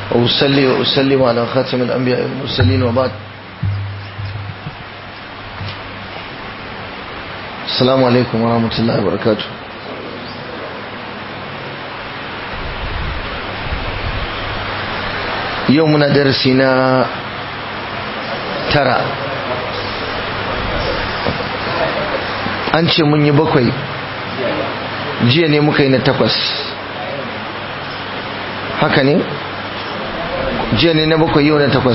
وأصلي وأسلم على خاتم الأنبياء والمرسلين وبعد السلام عليكم ورحمة الله وبركاته يومنا درسنا ترى an ce mun yi bakwai jiya ne muka yi na takwas haka ne jiya ne na bakwai yau na takwas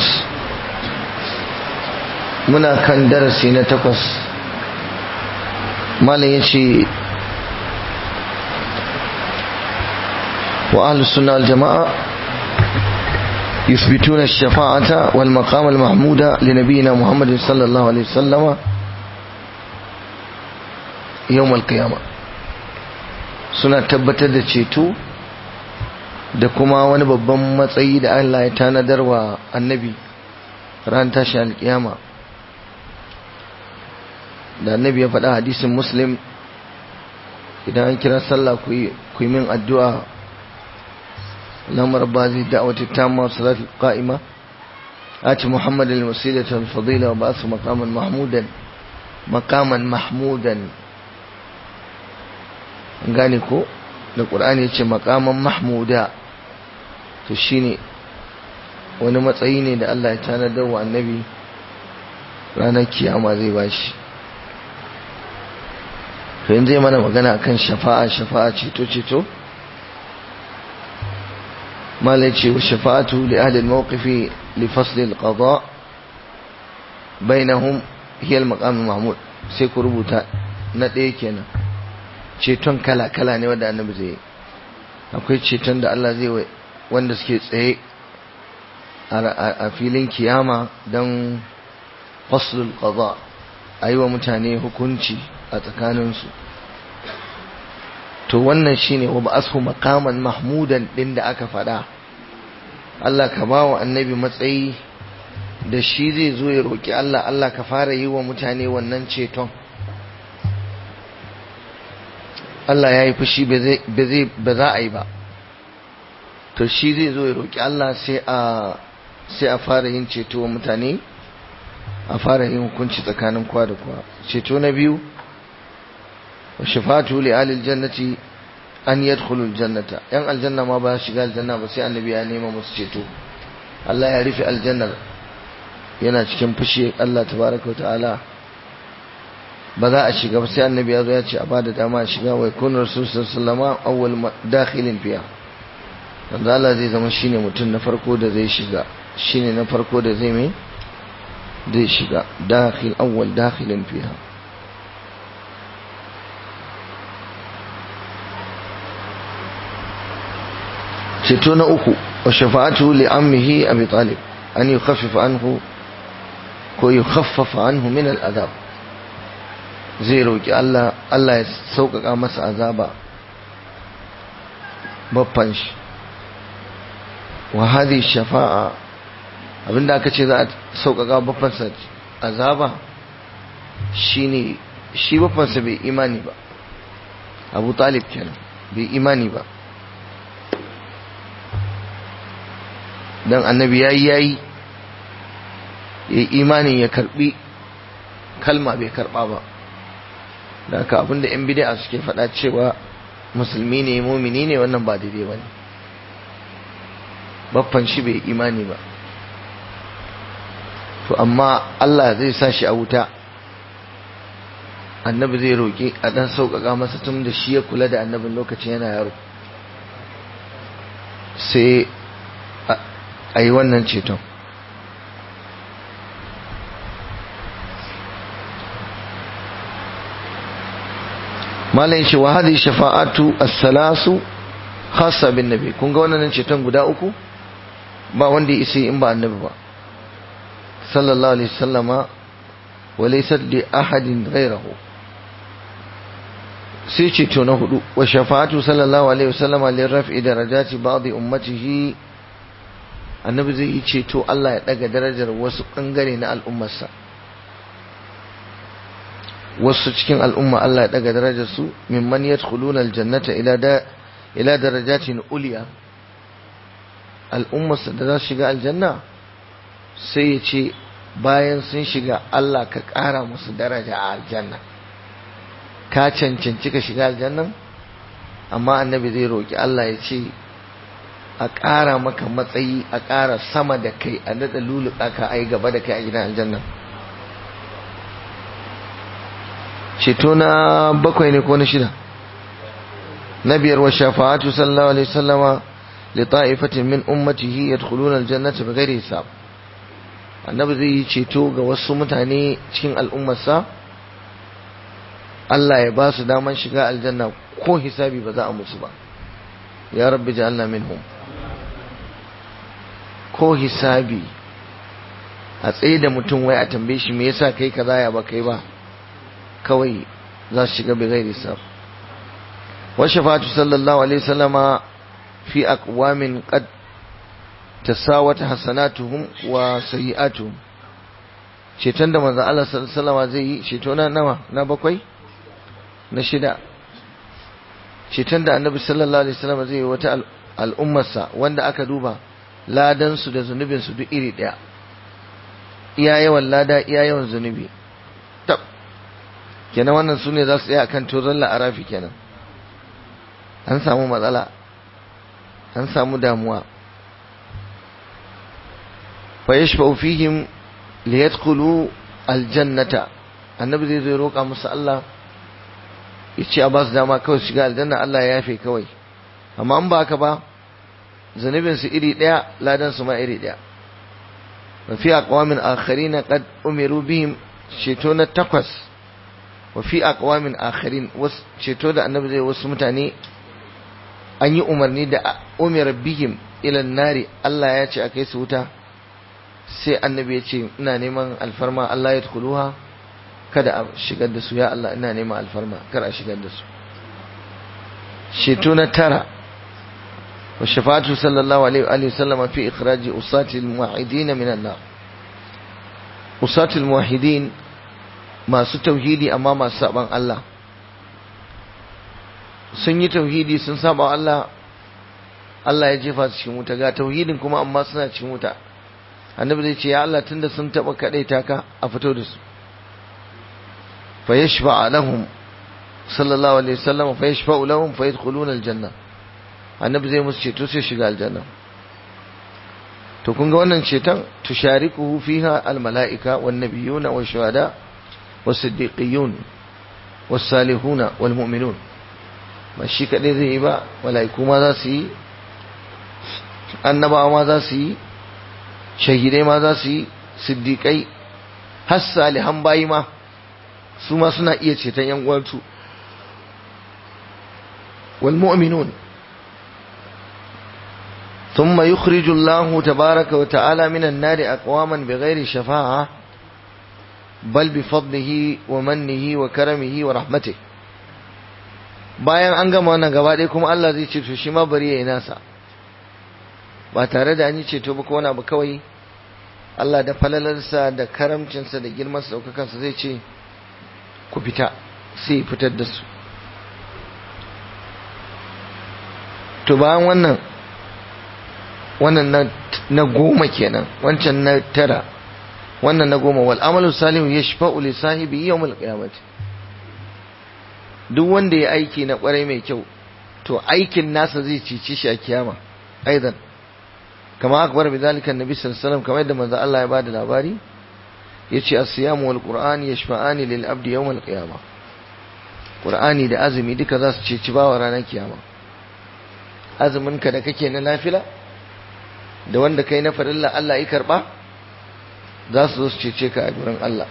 muna kan darasi na takwas malam ya ce wa ahlus sunna al jama'a يثبتون الشفاعة والمقام المحمود لنبينا محمد صلى الله عليه وسلم يوم القيامة suna tabbatar da ceto da kuma wani babban matsayi da Allah ya tanadar wa annabi ran tashi alkiyama da annabi ya faɗa hadisin muslim idan an kira sallah ku yi min addu'a lamar ba zai da'awata tamma salatu qa'ima ati muhammad al-wasilata al-fadila wa ba'athu maqaman mahmudan maqaman mahmudan gane ko da ƙur'ani ya ce makaman mahmuda to shine wani matsayi ne da Allah ya tanadar wa annabi ranar kiyama zai bashi to yanzu zai mana magana akan shafa'a shafa'a ceto ceto malai ce wa shafa'atu li ahli al-mawqifi li fasl al-qada bainahum hiya al-maqam mahmud sai ku rubuta na ɗaya kenan ceton kala-kala ne wanda annabi zai yi akwai ceton da Allah zai wanda suke tsaye a filin kiyama don faslul qada a yi wa mutane hukunci a tsakaninsu to wannan shine wa ba'athu maqaman mahmudan din da aka faɗa Allah ka ba wa annabi matsayi da shi zai zo ya roki Allah Allah ka fara yi wa mutane wannan ceton Allah ya yi fushi ba za a yi ba to shi zai zo ya roƙi Allah sai a fara yin ceto wa mutane a fara yin hukunci tsakanin kwa da kwa ceto na biyu wa shafatu li alil jannati an yadkhulu aljannata yan aljanna ma ba shiga aljanna ba sai annabi ya nema musu ceto Allah ya rufe aljannar yana cikin fushi Allah tabaraka wa ta'ala ba za a shiga ba sai annabi ya zo ya ce a bada dama a shiga wai kun rasul sallama awwal dakhilin fiya dan Allah zai zama shine mutum na farko da zai shiga shine na farko da zai mai zai shiga dakhil awwal dakhilin fiha ceto na uku wa shafa'atu li ammihi abi talib an yukhaffifa anhu ko yukhaffafa anhu min al-adab zai roƙi Allah Allah ya sauƙaƙa masa azaba babban shi wa hadhi shafa'a abinda aka ce za a sauƙaƙa babban sa azaba shine shi babban sa bai imani ba Abu Talib kenan bai imani ba dan annabi yayi yayi yayi imanin ya karbi kalma bai karba ba da haka abinda yan bid'a suke faɗa cewa musulmi ne mumini ne wannan ba daidai ba ne baffan shi bai imani ba to amma Allah zai sa shi a wuta annabi zai roƙi a ɗan sauƙaƙa masa tun da shi ya kula da annabin lokacin yana yaro sai a yi wannan ceton malam shi wa hadhihi shafa'atu as-salasu khassa bin nabi kun ga wannan ceton guda uku ba wanda ya isa in ba annabi ba sallallahu alaihi wasallama wa laysa li ahadin ghayrahu sai ceto na hudu wa shafa'atu sallallahu alaihi wasallama li raf'i darajati ba'd ummatihi annabi zai yi ceto Allah ya daga darajar wasu bangare na al'ummarsa wasu cikin al'umma Allah ya daga darajar su mimman yadkhuluna aljannata ila da ila darajatin uliya al'ummarsa da za su shiga aljanna sai ya ce bayan sun shiga Allah ka ƙara musu daraja a aljanna ka cancanci ka shiga aljannan amma annabi zai roƙi Allah ya ce a ƙara maka matsayi a ƙara sama da kai a daɗa luluka ka ai gaba da kai a gidan aljanna ceto na bakwai ne ko na shida na biyar wa shafa'atu sallallahu alaihi wasallama li ta'ifatin min ummatihi yadkhuluna aljannata bighairi hisab annabi zai yi ceto ga wasu mutane cikin al'ummarsa Allah ya ba su daman shiga aljanna ko hisabi ba za a musu ba ya rabbi ja'alna minhum ko hisabi a tsaye da mutum wai a tambaye shi me yasa kai kaza ya ba kai ba kawai za su shiga bighairi hisab wa shafatu sallallahu alaihi wasallama fi aqwamin qad tasawat hasanatuhum wa sayi'atuhum ceton da manzo Allah sallallahu alaihi zai yi ceto na nawa na bakwai na shida ceton da annabi sallallahu alaihi wasallam zai yi wata al'ummarsa wanda aka duba ladan su da zunubin su duk iri daya iya yawan lada iya yawan zunubi tab kenan wannan sune za su tsaya akan tozon la'arafi kenan an samu matsala an samu damuwa فيشفع فيهم ليدخلوا الجنة النبي zai zo roƙa musu Allah yace a ba su dama kawai shiga aljanna Allah ya yafe kawai amma an ba haka ba zanubin su iri daya ladan su ma iri daya wa fi aqwamin akharin qad umiru bihim ceto na takwas wa fi aqwamin akharin ceto da annabi zai wasu mutane an yi umarni da umira bihim ila nari Allah ya ce akai su wuta sai annabi ya ce ina neman alfarma Allah ya tukuluha kada a shigar da su ya Allah ina neman alfarma kar a shigar da su sheto na tara wa shafatu sallallahu alaihi wa sallama fi ikhraji usati almuwahidin min an-nar usati almuwahidin masu tauhidi amma masu saban Allah sun yi tauhidi sun saba Allah Allah ya jefa su cikin wuta ga tauhidin kuma amma suna cikin wuta annabi zai ce ya Allah tunda sun taba kadaita ka a fito da su fa yashfa lahum sallallahu alaihi wasallam fa yashfa lahum fa yadkhuluna aljanna annabi zai musu ceto sai shiga aljanna to kun ga wannan ceton tusharikuhu fiha almalaika wan nabiyuna wash shuhada was siddiqiyun was salihuna wal mu'minun ba shi kadai zai yi ba malaiku ma za su yi annabawa ma za su yi shahidai ma za su yi siddiƙai har salihan bayi ma su ma suna iya ceton yan uwansu wal mu'minun ثم يخرج الله تبارك وتعالى من النار أقواما بغير شفاعة بل بفضله ومنه وكرمه ورحمته bayan an gama wannan gaba ɗaya kuma Allah zai ce to shi ma bari ya yi nasa ba tare da an yi ceto ba ko wani abu kawai Allah da falalarsa da karamcinsa da girman saukakansa zai ce ku fita sai fitar da su to bayan wannan wannan na goma kenan wancan na tara wannan na goma wal amalu salihu yashfa'u li sahibi yawm al qiyamati duk wanda ya aiki na kwarai mai kyau to aikin nasa zai cici shi a kiyama aidan kama akbar bi zalika annabi sallallahu alaihi wasallam kamar yadda manzo Allah ya bada labari yace as-siyamu wal qur'an yashfa'ani lil abdi yawm al qiyamah qur'ani da azumi duka za su ceci bawa ranar kiyama azumin ka da kake na nafila da wanda kai na farilla Allah ya karba za su zo su cece ka a gurin Allah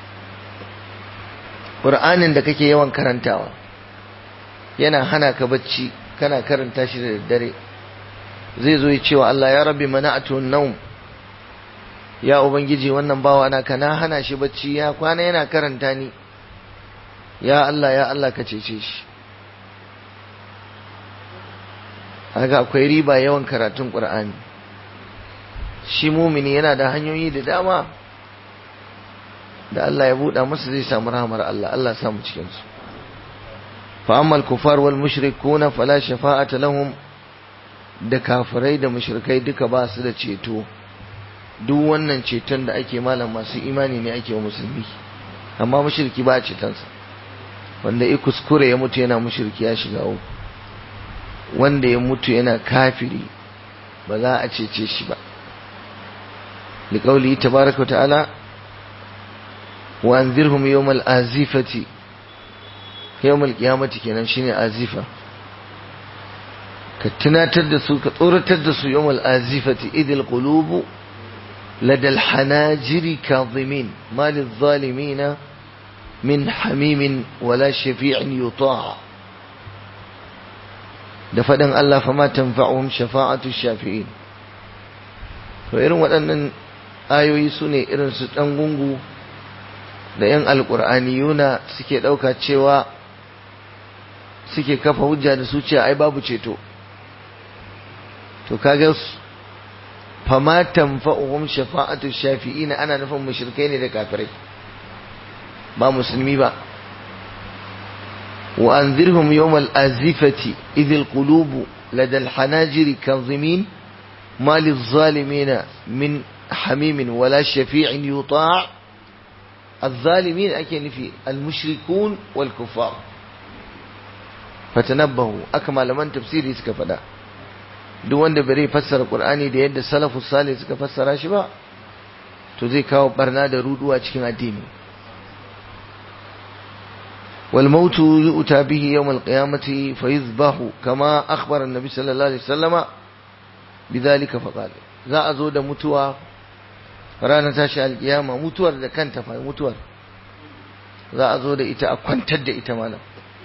qur'anin da kake yawan karantawa yana hana ka bacci kana karanta shi da daddare zai zo ya cewa Allah ya rabbi mana'atu naum ya ubangiji wannan bawa na kana hana shi bacci ya kwana yana karanta ni ya Allah ya Allah ka cece shi haka akwai riba yawan karatun Qur'ani shi mumini yana da hanyoyi da dama da Allah ya buɗa masa zai samu rahmar Allah Allah ya samu cikin su fa amma al-kufar wal mushrikuna fala shafa'ata lahum da kafirai da mushrikai duka ba su da ceto duk wannan ceton da ake malam masu imani ne ake wa musulmi amma mushriki ba a cetonsa wanda ya kuskure ya mutu yana mushriki ya shiga uku wanda ya mutu yana kafiri ba za a cece shi ba liƙauli tabaraka wa ta'ala wa anzirhum yawmal azifati yawmal qiyamati kenan shine azifa ka tunatar da su ka tsoratar da su yawmal azifati idil qulubu ladal hanajiri kadhimin malil zalimina min hamimin wala shafi'in yuta' da faɗin Allah fa ma tanfa'uhum shafa'atu shafi'in to irin waɗannan ayoyi su ne irin su ɗan gungu da ‘yan alƙur'aniyuna suke ɗauka cewa suke kafa hujja da su ce ai babu ceto to kaga fa ma tanfa'uhum shafa'atu shafi'in ana nufin mushrikai ne da kafirai ba musulmi ba وأنذرهم يوم الآزفة إذ القلوب لدى الحناجر كاظمين ما للظالمين من حميم ولا شفيع يطاع الظالمين أكن في المشركون والكفار فتنبهوا أكمل من تفسيري سكفدا duk wanda bare fassara Qur'ani da yadda salafus salih suka fassara shi ba to zai kawo barna da ruduwa cikin addini والموت يؤتى به يوم القيامة فيذبح كما أخبر النبي صلى الله عليه وسلم بذلك فقال za a zo da mutuwa ranar tashi alkiyama mutuwar da kanta fa mutuwar za a zo da ita a kwantar da ita malam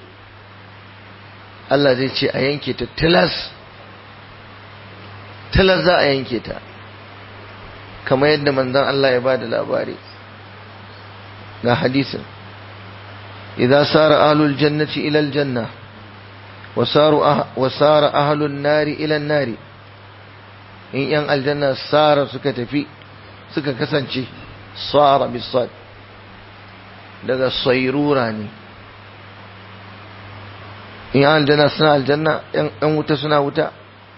Allah zai ce a yanke ta tilas tilas za a yanke ta kamar yadda manzon Allah ya ba da labari ga hadisin إذا سار أهل الجنة إلى الجنة وسار, أه وسار أهل النار إلى النار إن ين الجنة سار سكت في سكت كسنشي صار بالصاد daga sairura ne in yan aljanna suna aljanna yan wuta suna wuta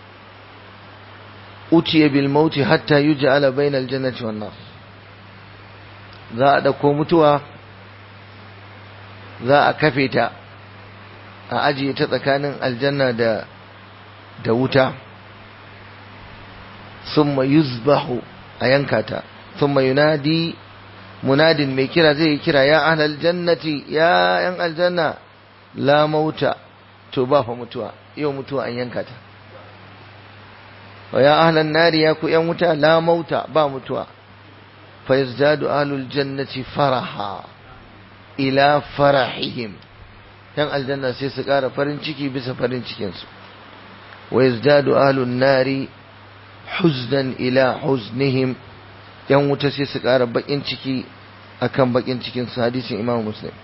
utiye bil mauti hatta yuj'ala bayna aljannati wan nar za a dauko mutuwa za a kafe ta a ajiye ta tsakanin aljanna da da wuta summa yuzbahu a yanka ta summa yunadi munadin mai kira zai kira ya ahlal jannati ya yan aljanna la mauta to ba fa mutuwa yau mutuwa an yanka ta wa ya ahlan nari ya ku yan wuta la mauta ba mutuwa fa yazdadu ahlul jannati faraha ila farahihim yan aljanna sai su ƙara farin ciki bisa farin cikinsu wa yazdadu ahlun nari huznan ila huznihim yan wuta sai su ƙara bakin ciki akan bakin cikin su hadisin imam muslim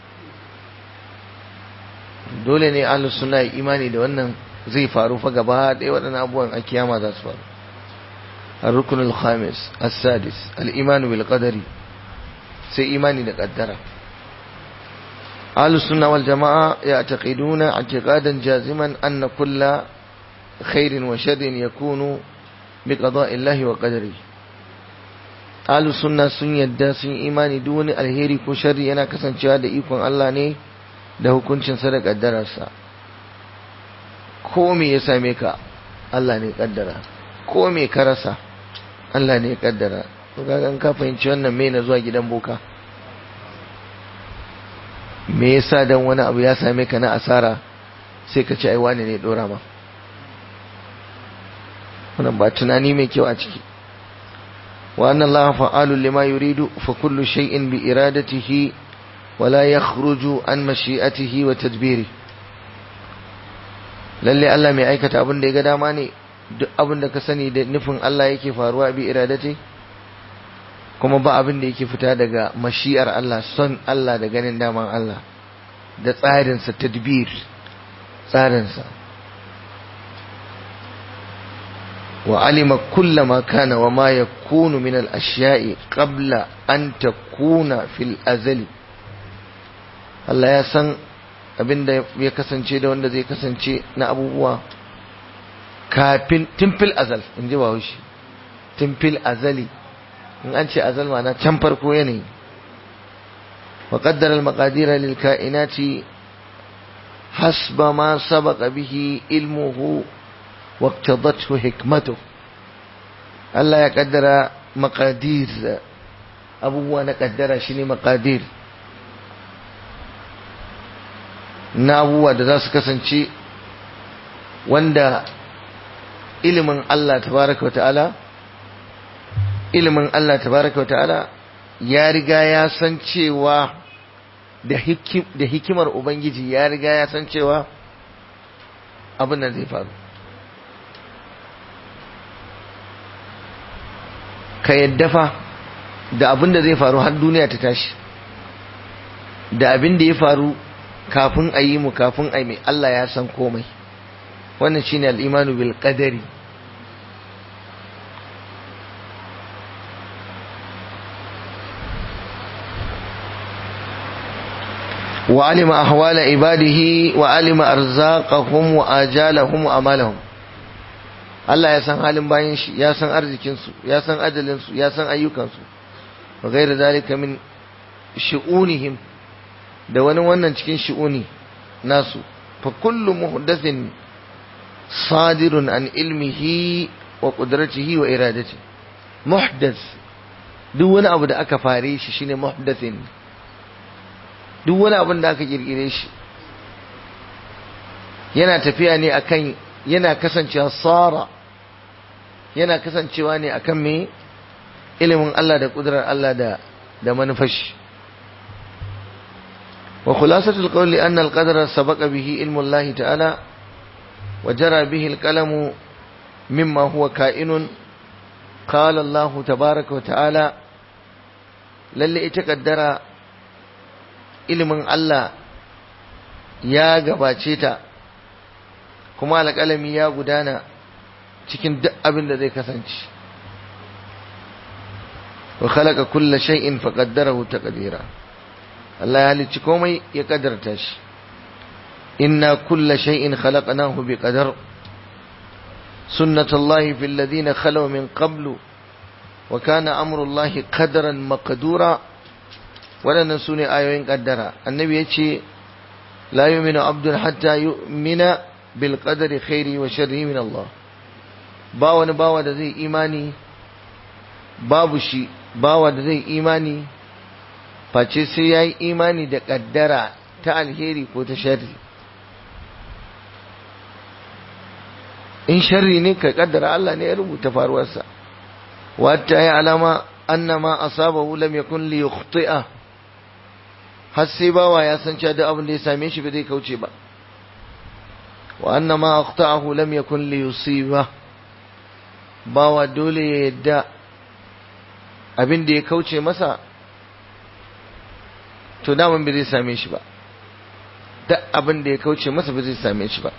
dole ne ahlus sunna imani da wannan zai faru fa gaba ɗaya waɗannan abubuwan a kiyama za su faru الركن الخامس السادس الإيمان بالقدر سي إيماني لقدره أهل السنة والجماعة يعتقدون اعتقادا جازما أن كل خير وشر يكون بقضاء الله وقدره أهل السنة سن يدى سن إيماني دون الهيري كو شر ينا كسن شهادة إيكون الله ني da hukuncin sadar kaddararsa ko me ya same ka Allah ne kaddara ko me ka rasa Allah ne kaddara to kaga ka fahimci wannan me na zuwa gidan boka me yasa dan wani abu ya same ka na asara sai ka ci ai wani ne dora ma wannan ba tunani mai kyau a ciki wa anna allaha fa'alu lima yuridu fa kullu shay'in bi iradatihi wa la yakhruju an mashi'atihi wa tadbiri lalle Allah mai aikata abin da ya ga dama ne duk abin da ka sani da nufin Allah yake faruwa bi iradati kuma ba abin da yake fita daga mashi'ar Allah son Allah da ganin daman Allah da tsarinsa tadbir tsarinsa wa alima kulla ma kana wa ma yakunu min al-ashya'i qabla an takuna fil azali Allah ya san abin da ya kasance da wanda zai kasance na abubuwa kafin timfil azal in ji bahaushe timfil azali in an ce azal ma na can farko yanayi wa qaddara al-maqadira lil kainati hasba ma sabaqa bihi ilmuhu wa iqtadathu hikmatuhu Allah ya kaddara maqadir abubuwa na kaddara shine maqadir na abubuwa da za su kasance wanda ilimin Allah tabaraka wa ta'ala ilimin Allah tabaraka wa ta'ala ya riga ya san cewa da hikimar Ubangiji ya riga ya san cewa abin nan zai faru ka yadda fa da abin da zai faru har duniya ta tashi da abin da ya faru kafin a yi mu kafin a yi mai Allah ya san komai wannan shine al-imanu bil qadari wa alima ahwala ibadihi wa alima arzaqahum wa ajalahum wa amalahum Allah ya san halin bayan shi ya san arzikin su ya san ajalin su ya san ayyukan su wa ghayra zalika min shu'unihim da wani wannan cikin shu'uni nasu fa kullu muhdathin sadirun an ilmihi wa qudratihi wa iradatihi muhdath duk wani abu da aka fare shi shine muhdathin duk wani abin da aka kirkire shi yana tafiya ne akan yana kasancewa tsara yana kasancewa ne akan me ilimin Allah da kudurar Allah da da manufashi wa khulasatul qawli anna al-qadara sabaqa bihi ilmu Allah ta'ala wa jara bihi al-qalamu mimma huwa ka'inun qala Allah tabaaraka wa ta'ala lalle ita kaddara ilimin Allah ya gabace ta kuma alƙalami ya gudana cikin duk abin da zai kasance wa khalaqa kulla shay'in faqaddarahu taqdira Allah ya halicci komai ya kaddarta shi inna kulla shay'in khalaqnahu biqadar sunnatullahi fil ladina khalaw min qablu wa kana amrullahi qadaran maqdura waɗannan su ne ayoyin ƙaddara annabi ya ce la yuminu abdun hatta yu'mina bil qadari khairi wa sharri min Allah ba wani bawa da zai imani babu shi bawa da zai imani face sai ya yi imani da ƙaddara ta alheri ko ta sharri in sharri ne ka ƙaddara Allah ne ya rubuta faruwarsa wata ya alama annama asabahu lam yakun li yukhti'ah har sai bawa ya san cewa duk abin da ya same shi ba zai kauce ba wa anna ma aqta'ahu lam yakun li yusiba bawa dole ya yadda abin da ya kauce masa to daman ba zai same shi ba duk abin da ya kauce masa ba zai same shi ba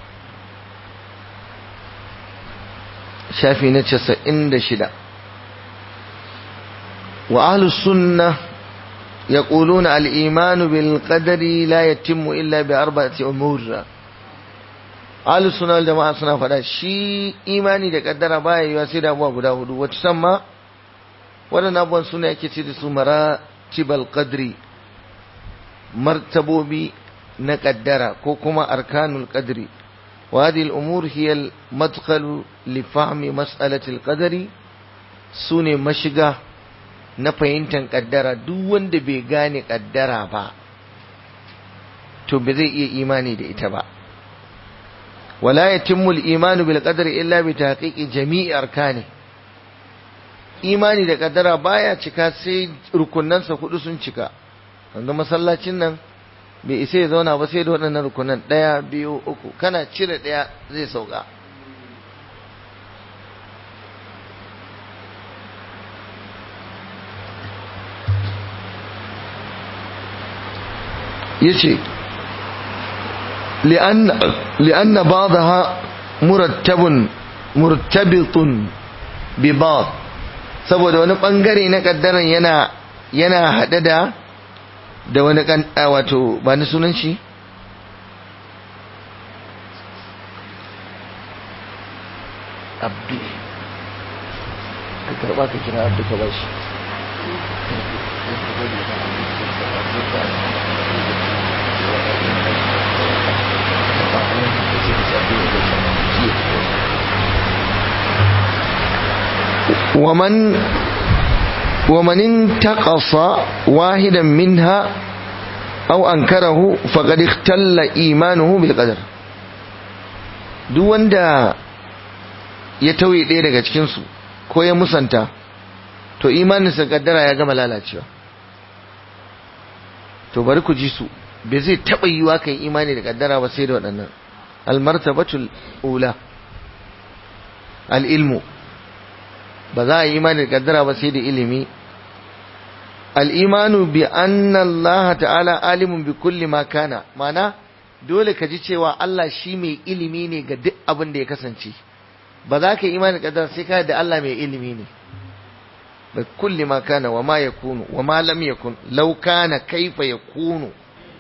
shafi na 96 wa ahlus sunnah يقولون الإيمان بالقدر لا يتم إلا بأربعة أمور أهل السنة والجماعة سنة فدا شي إيماني da kaddara baya yiwa sai da abuwa guda hudu wacce san ma waɗannan abubuwan suna yake ce da su maratibal qadri martabobi na kaddara ko kuma arkanul qadri wa hadhihi al-umur hiya al-madkhal li fahmi mas'alati al-qadri sune mashiga na fahimtar kaddara duk wanda bai gane kaddara ba to ba zai iya imani da ita ba wala yatimmu al-imanu bil qadri illa bi tahqiqi jami'i arkani imani da kaddara baya cika sai rukunansa hudu sun cika wanda masallacin nan bai isa ya zauna ba sai da waɗannan rukunan ɗaya biyu uku kana cire ɗaya zai sauka yace li'anna li'anna ba'daha murattabun murtabitun bi ba'd saboda wani bangare na kaddaran yana yana hade da da wani kan wato ba ni sunan shi abdu ka karba ka kira abdu ka bashi ومن ومن انتقص واحدا منها أو أنكره فقد اختل إيمانه بالقدر duk wanda ya tauye ɗaya daga cikinsu ko ya musanta to imaninsa kaddara ya gama lalacewa to bari ku ji su bai zai taɓa yiwa kan imani da kaddara ba sai da waɗannan almartabatul ula al'ilmu ba za a yi imani da kaddara ba sai da ilimi al'imanu bi anna Allah ta'ala alimun bi kulli ma kana mana dole ka ji cewa Allah shi mai ilimi ne ga duk abin da ya kasance ba za ka yi imani da kaddara sai ka da Allah mai ilimi ne bi kulli ma kana wa ma yakunu wa ma lam yakun law kana kaifa yakunu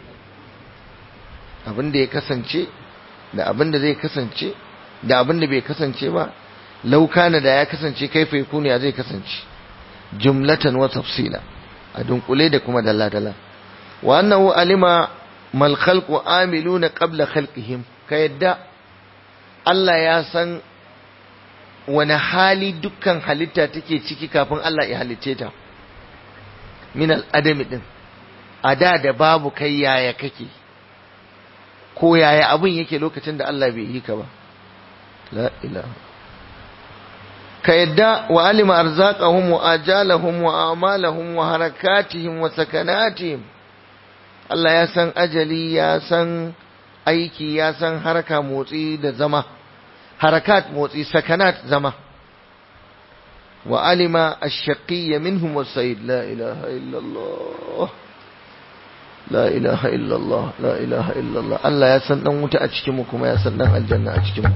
abin da ya kasance da abin da zai kasance da abin da bai kasance ba law kana da ya kasance kaifa yakunu ya zai kasance jumlatan wa tafsila a dunkule da kuma dalla-dalla wa annahu alima mal khalqu amiluna qabla khalqihim ka yadda Allah ya san wani hali dukkan halitta take ciki kafin Allah ya halicce ta min al-adami din a da da babu kai yaya kake ko yaya abun yake lokacin da Allah bai yi ka ba la ilaha ka yadda wa alima arzaqahum wa ajalahum wa amalahum wa harakatihim wa sakanatihim Allah ya san ajali ya san aiki ya san haraka motsi da zama harakat motsi sakanat zama wa alima ash-shaqiyya minhum was-sa'id la ilaha illa Allah la ilaha illa Allah la ilaha illa Allah Allah ya san dan wuta a cikin mu kuma ya san dan aljanna a cikin mu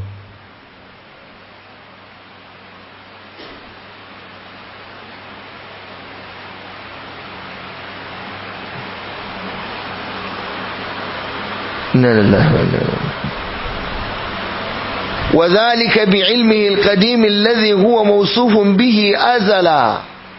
إنا لله وإنا إليه وذلك بعلمه القديم الذي هو موصوف به أزلا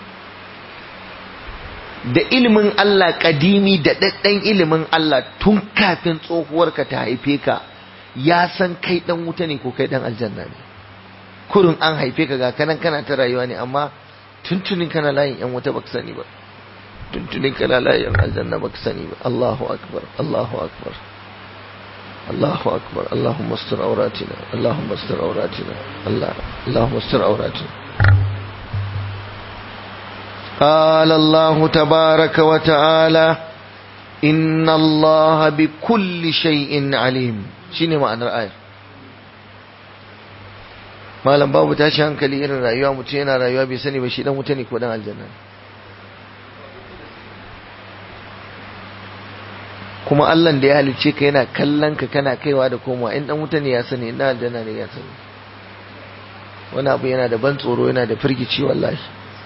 da ilimin Allah kadimi da daddan ilimin Allah tun kafin tsohuwarka ta haife ka ya san kai dan wuta ne ko kai dan aljanna ne kurin an haife ka ga kanan kana ta rayuwa ne amma tuntunin kana layin yan wuta baka sani ba tuntunin kana layin aljanna baka sani ba Allahu akbar Allahu akbar الله أكبر اللهم استر عوراتنا اللهم استر عوراتنا الله اللهم استر عوراتنا قال الله تبارك وتعالى إن الله بكل شيء عليم شنو معنى الآية malam babu tashi hankali irin rayuwa mutum yana rayuwa bai sani ba shi dan wuta ne ko dan aljanna kuma Allah da ya halicce ka yana kallon ka kana kaiwa da komawa in dan wuta ne ya sani in dan aljanna ne ya sani wani abu yana da ban tsoro yana da firgici wallahi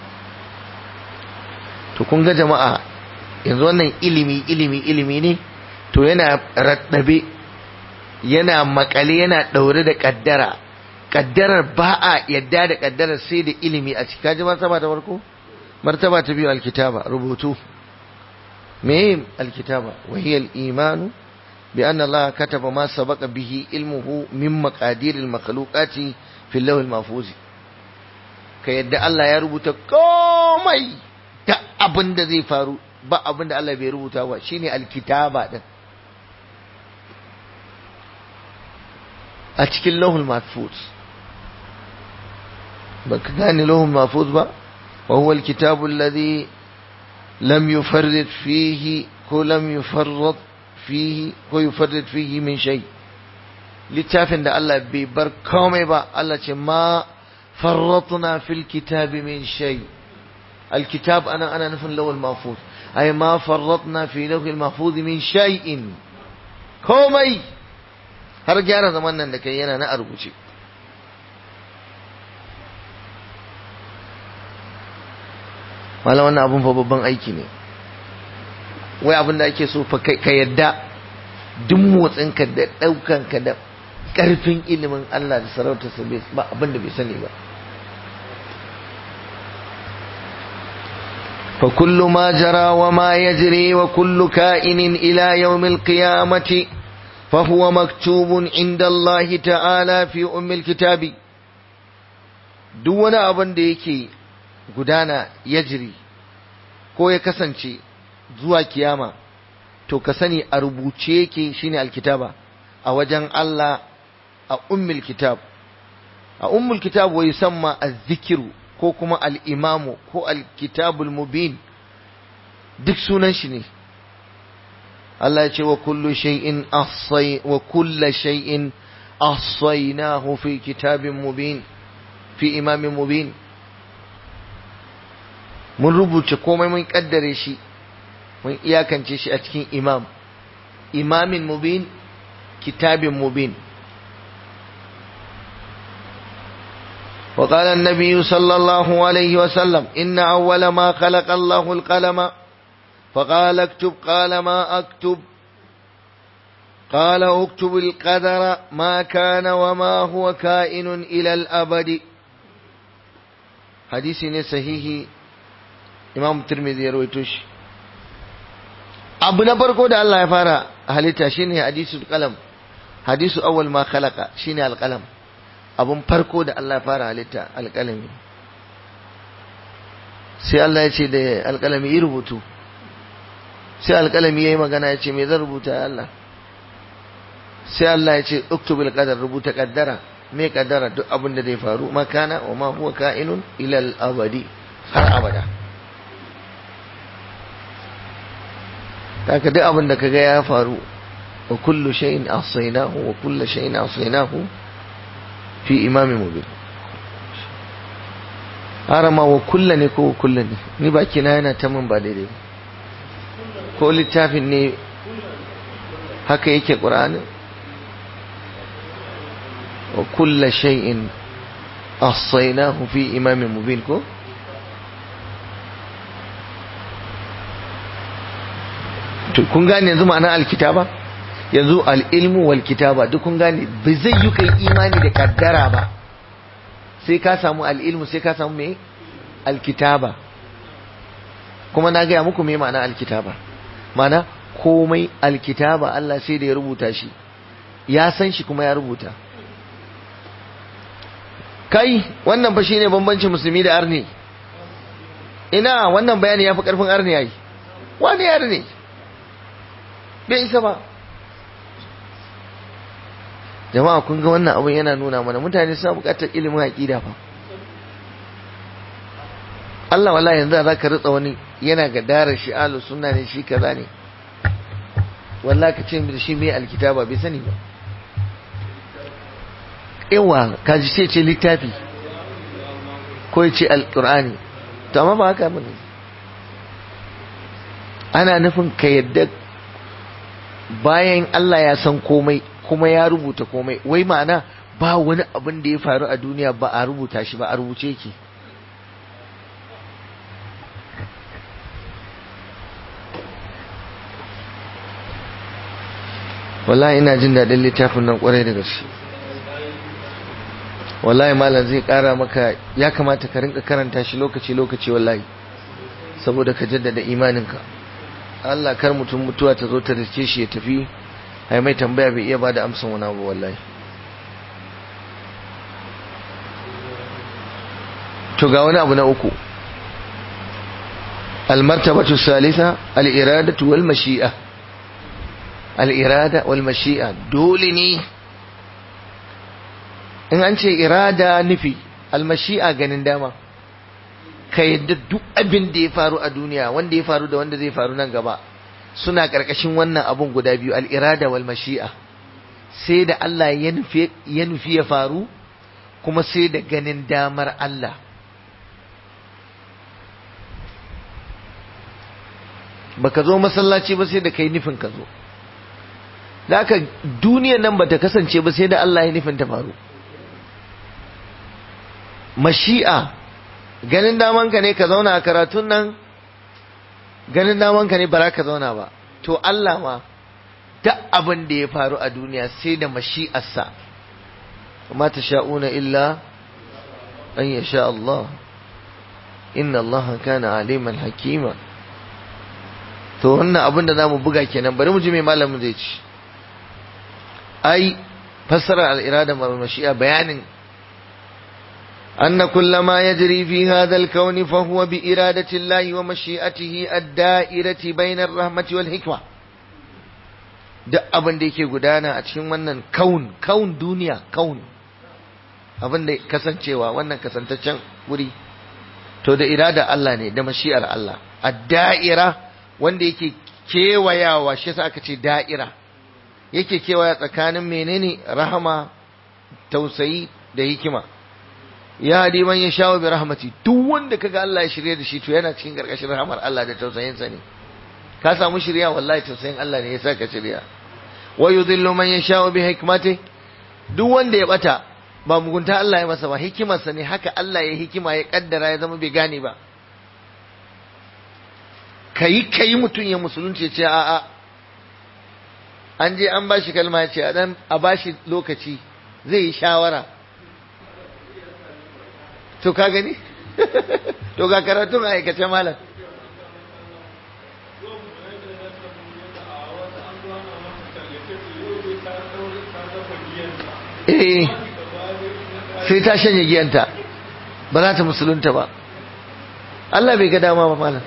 to kun ga jama'a yanzu wannan ilimi ilimi ilimi ne to yana raddabe yana makale yana daure da kaddara kaddarar ba a yadda da kaddarar sai da ilimi a ciki kaji martaba ta farko martaba ta biyu alkitaba rubutu me alkitaba wa hiya al-iman bi anna Allah kataba ma sabaqa bihi ilmuhu min maqadir al-makhluqati fi al-lawh al-mahfuz ka yadda Allah ya rubuta komai da abin da zai faru ba abin da Allah bai rubuta ba shine alkitaba din a cikin lawhul mahfuz baka gane lawhul mahfuz ba wa huwa al-kitabu alladhi لم يفرط فيه ولم يفرط فيه ويفرط فيه من شيء littafin da Allah bai bar komai ba Allah ce ma farratna fil kitabi min shay alkitab ana ana nufin lawal mahfuz ay ma farratna fi lawhil mahfuz min shay'in komai har gyara zaman nan da kai yana na a rubuce malam wannan abun fa babban aiki ne wai abin da ake so fa ka yadda duk motsinka da ɗaukanka da ƙarfin ilimin Allah da sarautarsa ba abin da bai sani ba فكل ما جرى وما يجري وكل كائن إلى يوم القيامة فهو مكتوب عند الله تعالى في أم الكتاب دون أبن ديكي قدانا يجري ko ya kasance zuwa kiyama to ka sani a rubuce yake shine alkitaba a wajen Allah a ummul kitab a ummul kitab wa yusamma az-zikru ko kuma al-imamu ko al-kitabul mubin duk sunan shi ne Allah ya ce wa kullu shay'in ahsay wa kullu shay'in ahsaynahu fi kitabin mubin fi imamin mubin mun rubuce komai mun kaddare shi mun iyakance shi a cikin imam imamin mubin kitabin mubin وقال النبي صلى الله عليه وسلم إن أول ما خلق الله القلم فقال اكتب قال ما أكتب قال اكتب القدر ما كان وما هو كائن إلى الأبد حديث صحيح imam turmizi ya rawaito shi abu na farko da Allah ya fara halitta shine hadisul qalam hadisu awwal ma khalaqa shine alqalam abun farko da Allah ya fara halitta alqalami sai Allah ya ce da alqalami yi rubutu sai alqalami yayi magana ya ce me zan rubuta ya Allah sai Allah ya ce uktubul qadar rubuta kaddara me kaddara duk abin da zai faru makana wa ma huwa ka'inun ila al-abadi har abada haka duk abin da kaga ya faru wa kullu shay'in ahsaynahu wa kullu shay'in ahsaynahu fi imamin mubin harama wa kulla ne ko kulla ne ni baki na yana ta min ba daidai ba ko littafin ne haka yake qur'ani wa kullu shay'in ahsaynahu fi imamin mubin ko to kun gane yanzu ma'anar alkitaba yanzu al'ilmu wal kitaba duk kun gane ba zai yi kai imani da kaddara ba sai ka samu al'ilmu sai ka samu me alkitaba kuma na gaya muku me ma'ana alkitaba ma'ana komai alkitaba Allah sai da ya rubuta shi ya san shi kuma ya rubuta kai wannan ba shine bambancin musulmi da arni ina wannan bayani ya fi karfin arni yayi wani arni bai isa ba jama'a kun ga wannan abin yana nuna mana mutane suna buƙatar ilimin aƙida fa Allah wallahi yanzu za ka ritsa wani yana ga darar shi alu sunna ne shi kaza ne wallahi ka ce da shi mai alkitaba bai sani ba yawa ka ji ce ce littafi ko ya ce alƙur'ani to amma ba haka bane ana nufin ka yadda bayan Allah ya san komai kuma ya rubuta komai wai ma'ana ba wani abin da ya faru a duniya ba a rubuta shi ba a rubuce ki wallahi ina jin daɗin littafin nan ƙwarai da gaske wallahi malam zai ƙara maka ya kamata ka rinka karanta shi lokaci-lokaci wallahi saboda ka jaddada imaninka Allah kar mutum mutuwa ta zo ta riske shi ya tafi ai mai tambaya bai iya bada amsan wani abu wallahi to ga wani abu na uku almartabatu salisa al-iradatu wal mashi'a al-irada wal mashi'a dole ne in an ce irada nufi al-mashi'a ganin dama ka yadda duk abin da ya faru a duniya wanda ya faru da wanda zai faru nan gaba suna ƙarƙashin wannan abun guda biyu al'irada wal mashi'a sai da Allah ya nufi ya faru kuma sai da ganin damar Allah baka zo masallaci ba sai da kai nufin ka zo da aka duniyan nan bata kasance ba sai da Allah ya nufin ta faru mashi'a ganin damanka ne ka zauna a karatun nan ganin damanka ne ba ka zauna ba to Allah ma duk abin da ya faru a duniya sai da mashi'arsa ma tasha'una illa an yasha Allah inna Allah kana aliman hakima to wannan abin da zamu buga kenan bari mu ji me malamin zai ci ai fassara al-irada wal mashi'a bayanin أن كل ما يجري في هذا الكون فهو بإرادة الله ومشيئته الدائرة بين الرحمة والحكمة duk abin da yake gudana a cikin wannan kaun kaun duniya kaun abin da kasancewa wannan kasantaccen wuri to da irada Allah ne da mashi'ar Allah a da'ira wanda yake kewayawa shi yasa aka ce da'ira yake kewaya tsakanin menene rahama tausayi da hikima ya hadi man ya shawo bi rahmati duk wanda kaga Allah ya shirye da shi to yana cikin karkashin rahmar Allah da tausayin sa ne ka samu shirya wallahi tausayin Allah ne ya saka shirya wa yudhillu man yasha'u bi hikmati duk wanda ya bata ba mugunta Allah ya masa ba hikimar sa ne haka Allah ya hikima ya kaddara ya zama bai gane ba kai kai mutun ya musulunci ya ce a a an je an bashi kalma ya ce a dan a bashi lokaci zai yi shawara to ka gani to ga karatun a aikace malam eh sai ta shanye giyanta ba za ta musulunta ba Allah bai ga dama ba malam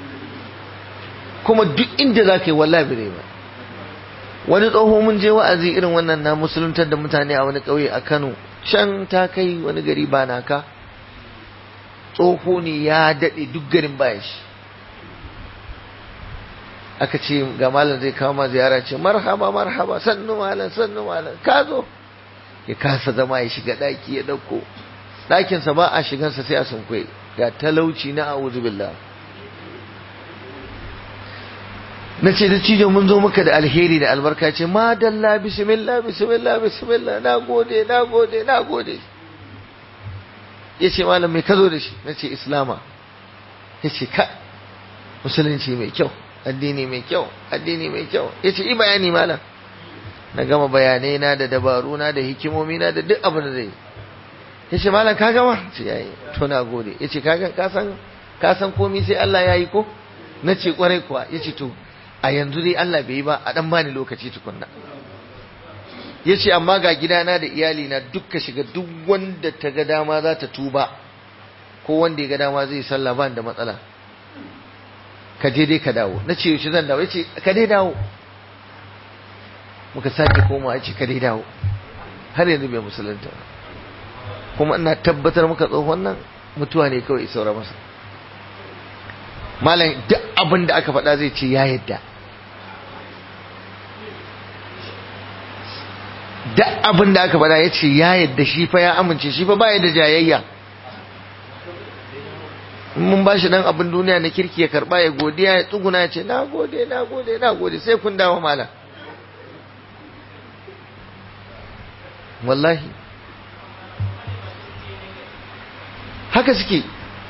kuma duk inda za ka yi wallahi bai ba wani tsoho mun je wa'azi irin wannan na musuluntar da mutane a wani ƙauye a Kano can ta kai wani gari ba naka tsoho ne ya daɗe duk garin baya shi aka ce ga malam zai kawo ma ziyara ce marhaba marhaba sannu malam sannu malam ka zo ya kasa zama ya shiga ɗaki ya ɗauko ɗakinsa ba a shigansa sai a sunkwai ga talauci na a'udhu billah na ce da cijo mun zo maka da alheri da albarka ce madalla bismillah bismillah bismillah na gode na gode na gode ya ce malam mai ka zo da shi na ce islama ya ce ka musulunci mai kyau addini mai kyau addini mai kyau ya ce i bayani malam na gama bayanai na da dabaru na da hikimomi na da duk abin da zai ya ce malam ka gama ce yayi to na gode ya ce ka san ka san komai sai Allah ya yi ko na ce kwarai kuwa ya ce to a yanzu dai Allah bai yi ba a dan bani lokaci tukunna ya ce amma ga gidana da iyalina dukka shiga duk wanda ta ga dama za ta tuba ko wanda ya ga dama zai sallah ba da matsala ka je dai ka dawo na ce yaushe zan dawo ya ce ka dai dawo muka sake koma ya ce ka dai dawo har yanzu bai musulunta kuma ina tabbatar muka tsohon nan mutuwa ne kawai saura masa malam duk abin da aka faɗa zai ce ya yadda duk abin da aka faɗa ya ce ya yadda shi fa ya amince shi fa baya da jayayya mun ba shi dan abin duniya na kirki ya karba ya godiya ya tsuguna ya ce na gode na gode na gode sai kun dawo mala wallahi haka suke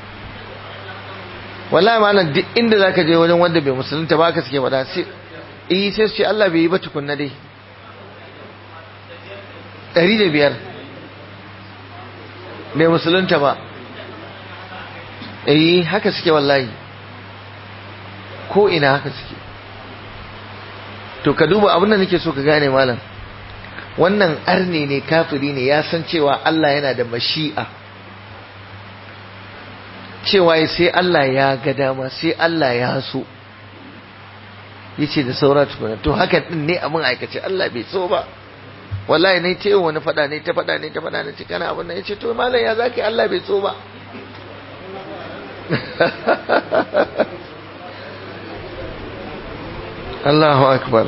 wallahi malam duk inda zaka je wajen wanda bai musulunta ba haka suke wada sai eh sai su ce Allah bai yi ba tukunna dai ɗari da biyar bai musulunta ba eh haka suke wallahi ko ina haka suke to ka duba abin da nake so ka gane malam wannan arne ne kafiri ne ya san cewa Allah yana da mashi'a cewa sai Allah ya ga dama sai Allah ya so yace da saura tukuna to haka din ne abin aikace Allah bai so ba wallahi ne ce wani fada ne ta fada ne ta fada ne ce kana abin nan yace to malam ya zaki Allah bai so ba Allahu akbar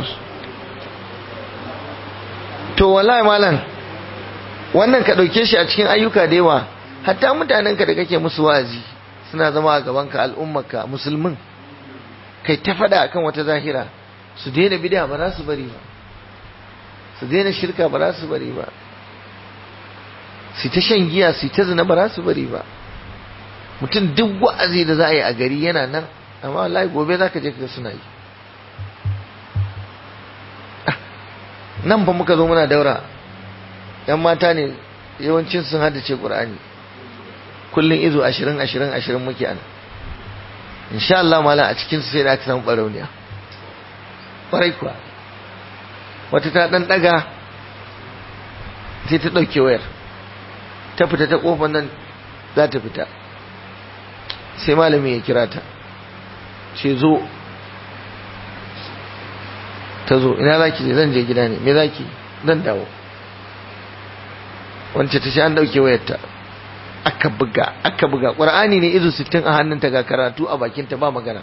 to wallahi malam wannan ka dauke shi a cikin ayyuka da yawa hatta mutanen ka da kake musu wazi suna zama a gaban ka al'ummarka musulmin kai ta fada akan wata zahira su daina bid'a ba za su bari ba su daina shirka ba za su bari ba su ta shan giya su ta zina ba za su bari ba mutum duk wa'azi da za a yi a gari yana nan amma wallahi gobe za ka je ka suna yi nan fa muka zo muna daura yan mata ne yawancin sun haddace qur'ani kullun izo 20 20 20 muke ana insha Allah mala a cikin su sai da aka samu barauniya kwarai kuwa wata ta dan daga sai ta dauke wayar ta fita ta kofar nan za ta fita sai malami ya kira ta ce zo ta zo ina za ki je zan je gida ne me za ki zan dawo wance ta ce an dauke wayarta aka buga aka buga ƙwar'ani ne izu sittin a hannunta ga karatu a bakinta ba magana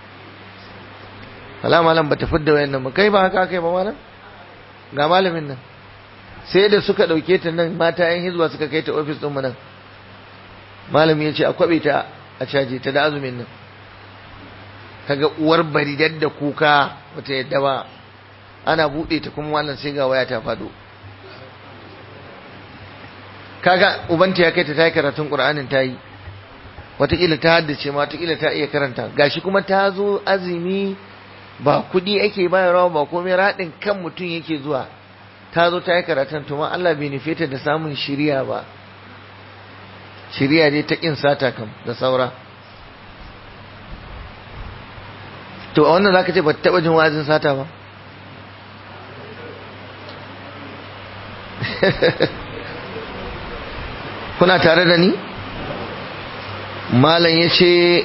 wala malam ba ta fidda wayan nan kai ba haka kai ba malam ga malamin nan sai da suka dauke ta nan mata yan hizba suka kai ta ofis ɗinmu nan malami ya ce a kwabe ta a caje ta da azumin nan kaga uwar bari da kuka bata yadda ba ana buɗe ta kuma wannan sai ga waya ta faɗo kaga ubanta ya kai ta tayi karatun qur'anin tayi wataƙila ta haddace ma wataƙila ta iya karanta gashi kuma ta zo azumi ba kuɗi ake bayarwa ba komai raɗin kan mutum yake zuwa ta zo ta yi karatun to ma Allah bai nufe ta da samun shiriya ba shiriya dai ta ƙin sata kam da saura to a wannan zaka ce ba ta taɓa jin wa'azin sata ba kuna tare da ni malam ya ce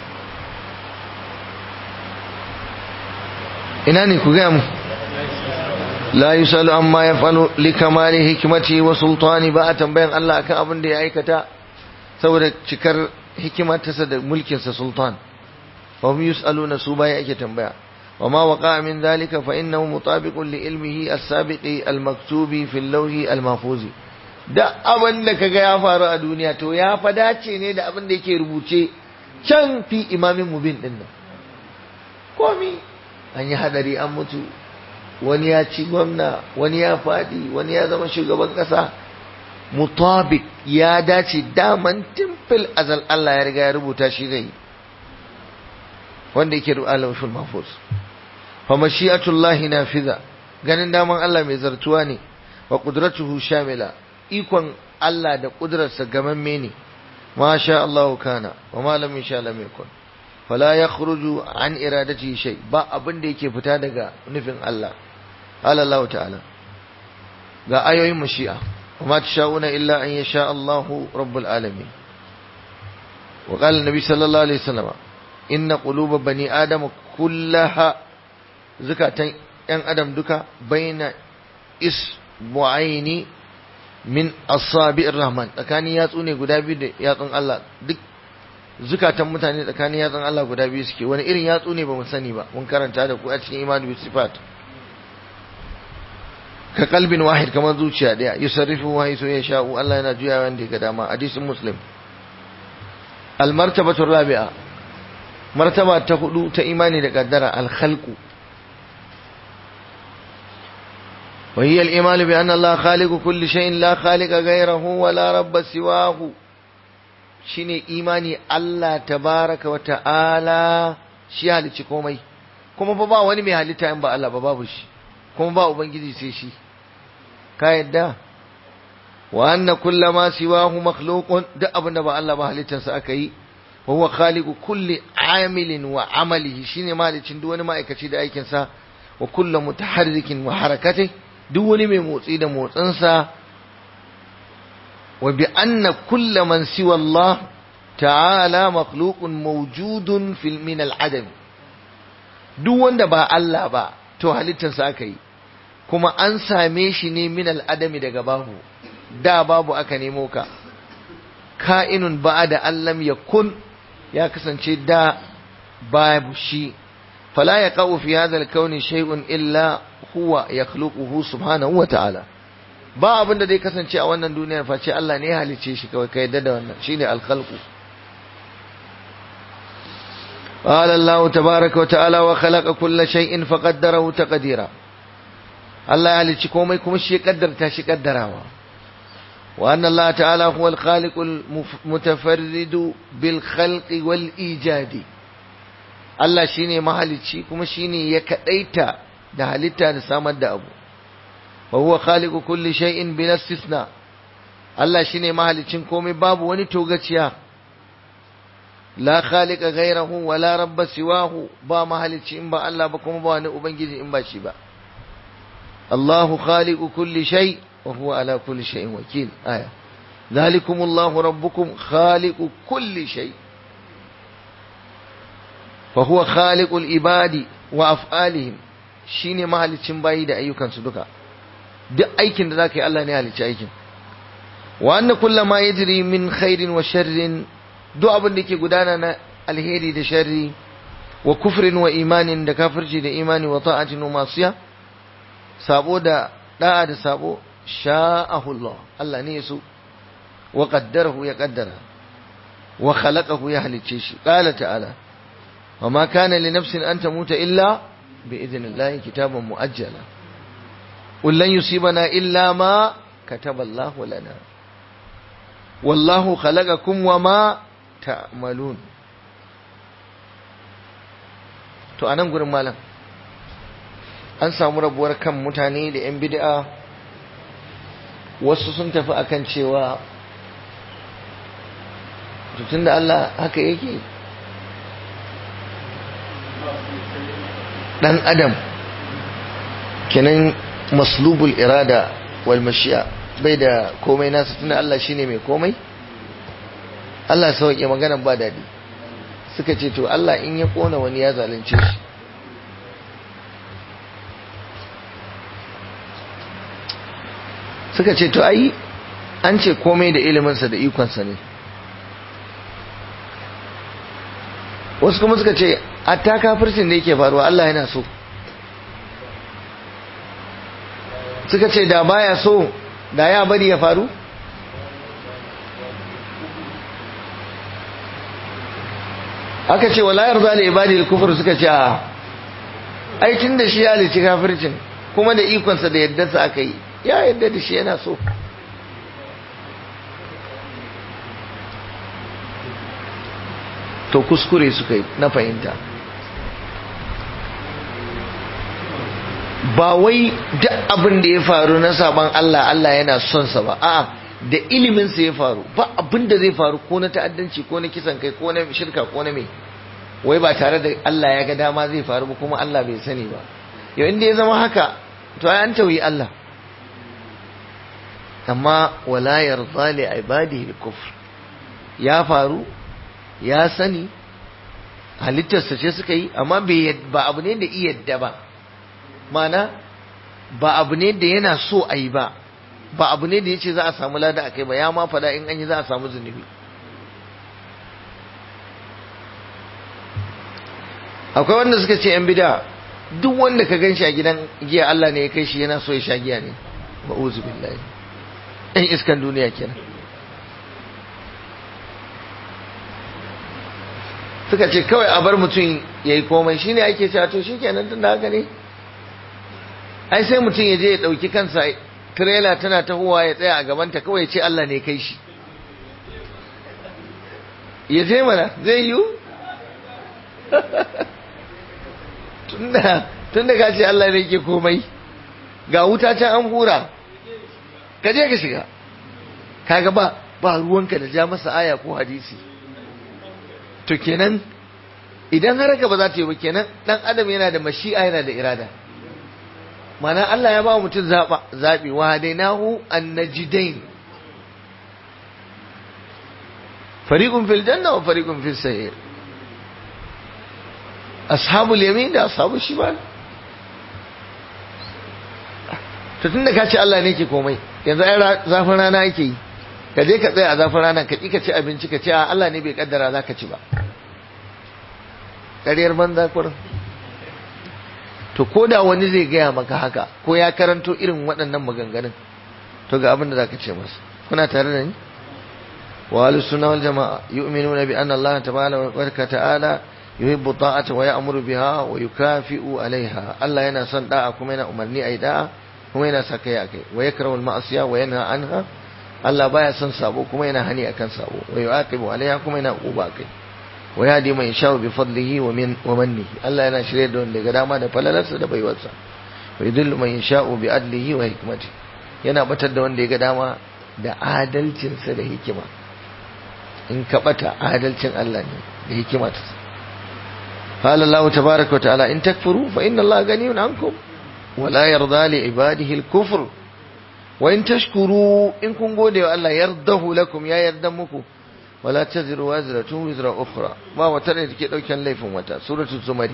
ina ne ku gaya mu la yusalu amma ya falo likamali hikimati wa sultani ba a tambayan Allah akan abin da ya aikata saboda cikar hikimatarsa da mulkinsa sultan wa hum yusaluna su baya ake tambaya wa ma waqa min dhalika fa innahu mutabiqun li ilmihi as-sabiqi al-maktubi fi al-lawhi al-mahfuzi da abin da kaga ya faru a duniya to ya fa dace ne da abin da yake rubuce can fi imamin mubin din nan komi an yi hadari an mutu wani ya ci gwamna wani ya fadi wani ya zama shugaban kasa mutabik ya dace daman timfil azal Allah ya riga ya rubuta shi zai wanda yake rubuta al mahfuz fa mashi'atullahi nafiza ganin daman Allah mai zartuwa ne wa qudratuhu shamila ikon Allah da ƙudurarsa gamamme ne ma sha Allah kana wa ma lam yasha lam yakun fala yakhruju an iradati shay ba abin da yake fita daga nufin Allah qala Allah ta'ala ga ayoyin mashi'a wa ma tashauna illa an yasha Allah rabbul alamin wa qala nabi sallallahu alaihi wasallam inna quluba bani adama kullaha zakatan yan adam duka baina isbu'aini min asabi'ir rahman tsakanin yatsu ne guda biyu da yatsun Allah duk zukatan mutane tsakanin yatsun Allah guda biyu suke wani irin yatsu ne ba mu sani ba mun karanta da ku a cikin imanu bi sifat ka kalbin wahid kamar zuciya daya yusarrifu wa yaso ya sha'u Allah yana juya wanda ga dama hadisin muslim al martabatu rabi'a martaba ta hudu ta imani da kaddara al khalqu وهي الإيمان بأن الله خالق كل شيء لا خالق غيره ولا رب سواه shine imani Allah tabaraka wa ta'ala shi halicci komai kuma ba ba wani mai halitta in ba Allah ba babu shi kuma ba ubangiji sai shi ka yadda wa anna kullama siwahu makhluqun duk abinda ba Allah ba halittarsa aka yi wa huwa khaliqu kulli amilin wa amalihi shine malicin duk wani ma'aikaci da aikin sa wa kullu mutaharrikin wa harakatihi duk wani mai motsi da motsinsa wa bi anna kulla man siwa Allah ta'ala makhluqun mawjudun fil min al-adam duk wanda ba Allah ba to halittarsa aka yi kuma an same shi ne min al-adami daga babu da babu aka nemo ka ka'inun ba'da allam yakun ya kasance da babu shi fala yaqau fi hadha al-kauni shay'un illa huwa yakhluquhu subhanahu wa ta'ala ba abin da zai kasance a wannan duniyar face Allah ne ya halice shi kawai ka yadda da wannan shine al-khalqu qala Allah tabaaraka wa ta'ala wa khalaqa kulla shay'in faqaddarahu taqdira Allah ya halici komai kuma shi ya kaddarta shi kaddarawa wa anna Allah ta'ala huwa al-khaliqu al-mutafarridu bil khalqi wal ijadi Allah shine mahalici kuma shine ya kadaita da halitta da samar da abu wa huwa khaliqu kulli shay'in bila istisna Allah shine mahalicin komai babu wani togaciya la khaliqa ghayrahu wa la rabba siwahu ba mahalicci in ba Allah ba kuma ba wani ubangiji in ba shi ba Allahu khaliqu kulli shay wa huwa ala kulli shay'in wakil aya zalikumullahu rabbukum khaliqu kulli shay fa huwa khaliqul ibadi wa af'alihim shine mahalicin bayi da ayyukansu duka duk aikin da zaka yi Allah ne halicci aikin wa anna kullama yajri min khairin wa sharrin duk abin da ke gudana na alheri da sharri wa kufrin wa imanin da kafirci da imani wa ta'atin wa masiya sabo da da'a da sabo sha'ahu Allah Allah ne yaso wa qaddarahu ya qaddara wa khalaqahu ya halicce shi qala ta'ala wa ma kana li nafsin an tamuta illa bi idnillahi kitaban muajjala qul lan yusibana illa ma kataba Allah lana wallahu khalaqakum wa ma ta'malun to anan gurin malam an samu rabuwar kan mutane da yan bid'a wasu sun tafi akan cewa tunda Allah haka yake dan adam kenan maslubul irada wal mashi'a bai da komai nasu tunda Allah shine mai komai Allah sauke magana ba dadi suka ce to Allah in ya kona wani ya zalunce shi suka ce to ai an ce komai da iliminsa da ikonsa ne wasu kuma suka ce hatta kafircin da yake faruwa Allah yana so suka ce da baya so da ya bari ya faru aka ce wala yarda li ibadi al-kufr suka ce a ai tun da shi ya lici kafircin kuma da ikonsa da yaddarsa aka yi ya yadda da shi yana so to kuskure suka yi na fahimta ba wai duk abin da ya faru na saban Allah Allah yana son sa ba a'a da ilimin sa ya faru ba abin da zai faru ko na ta'addanci ko na kisan kai ko na shirka ko na me wai ba tare da Allah ya ga dama zai faru ba kuma Allah bai sani ba yau inda ya zama haka to ai an tauyi Allah amma wala yarda li ibadihi al-kufr ya faru ya sani halittarsa ce suka yi amma ba abu ne da iya yadda ba mana ba abu ne da yana so a yi ba ba abu ne da ya ce za a samu lada a kai ba ya ma fada in an yi za a samu zunubi akwai wanda suka ce yan bida duk wanda ka gan shi a gidan giya Allah ne ya kai shi yana so ya sha giya ne ba'uzu billahi ɗan iskan duniya kenan suka ce kawai a bar mutum ya yi komai shi ne ake cewa to shi kenan tun da haka ne ai sai mutum ya je ya ɗauki kansa tirela tana tahowa ya tsaya a gabanta kawai ya ce Allah ne kai shi ya je mana zai yiwu tun da ka ce Allah ne ke komai ga wuta can an hura ka je ka shiga kaga ba ba ruwanka da ja masa aya ko hadisi to kenan idan har haka ba za ta yi ba kenan dan adam yana da mashi'a yana da irada mana Allah ya ba mutum zaba zabi wa hadainahu an-najdain fariqun fil janna wa fariqun fis sa'ir ashabul yamin da ashabul shimal to tunda ka ce Allah ne ke komai yanzu ai zafin rana yake yi ka je ka tsaya a zafin rana ka ka ci abinci ka ce a Allah ne bai kaddara za ka ci ba ƙaryar banza kurin to ko da wani zai gaya maka haka ko ya karanto irin waɗannan maganganun to ga abin da za ka ce masa kuna tare da ni wa ahlus sunna wal jamaa yu'minuna bi anna Allah tabaraka ta'ala yuhibbu ta'ata wa ya'muru biha wa yukafi'u 'alayha Allah yana son da'a kuma yana umarni ayi da'a kuma yana sa kai akai wa yakrahu al-ma'siya wa yanha anha Allah baya son sabo kuma yana hani akan sabo wa yu'aqibu 'alayha kuma yana uba kai wa yahdi man yasha'u bi fadlihi wa min wa mannihi Allah yana shirye da wanda ga dama da falalarsa da baiwarsa wa yudillu man yasha'u bi adlihi wa hikmatihi yana batar da wanda ya ga dama da adalcinsa da hikima in ka bata adalcin Allah ne da hikima ta قال الله تبارك وتعالى إن تكفروا فإن الله غني عنكم ولا يرضى لعباده الكفر وإن تشكروا إن كن قولوا الله يرضه لكم يا يردمكم ولا تزر وازرة وزر أخرى ما وترى كده كان ليف متى سورة الزمر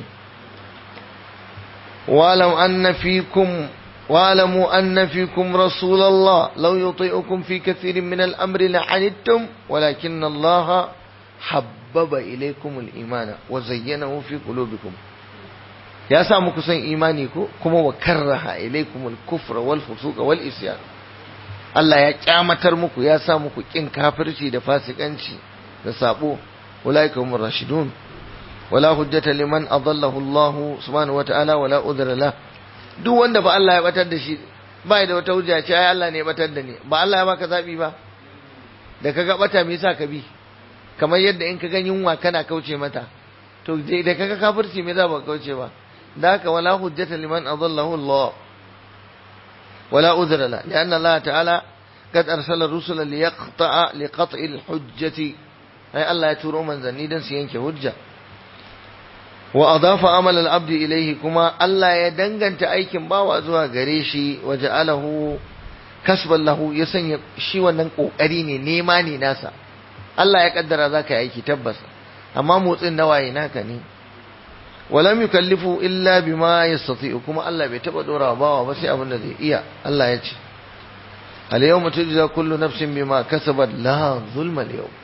واعلم أن فيكم واعلموا أن فيكم رسول الله لو يطيعكم في كثير من الأمر لعنتم ولكن الله حبب إليكم الإيمان وزينه في قلوبكم يا سامو كسن إيمانيكو كما وكره إليكم الكفر والفسوق والإسيان Allah ya kyamatar muku ya sa muku kin kafirci da fasikanci da sabo ulaika humur rashidun wala hujjata liman adallahu Allah subhanahu wataala wala udhra la duk wanda ba Allah ya batar da shi ba da wata hujja ce ai Allah ne ya batar da ni ba Allah ya baka zabi ba da kaga bata me yasa ka bi kamar yadda in ka ga yunwa kana kauce mata to da kaga kafirci me za ba kauce ba da haka wala hujjata liman adallahu Allah ولا أذر له لأن الله تعالى قد أرسل الرسل ليقطع لقطع الحجة أي الله يتورو من ذنيدا سينك حجة وأضاف عمل العبد إليه كما الله يدنغن تأيكم باوا زوا غريشي وجعله كسبا له يسن شي wannan kokari ne nema ne nasa Allah ya kaddara zaka yi aiki tabbas amma motsin nawaye naka ne walam yukallifu illa bima yastati'u kuma Allah bai taba dora bawa ba sai abin da zai iya Allah ya ce al yawma tujza kullu nafsin bima kasabat la zulma al yawm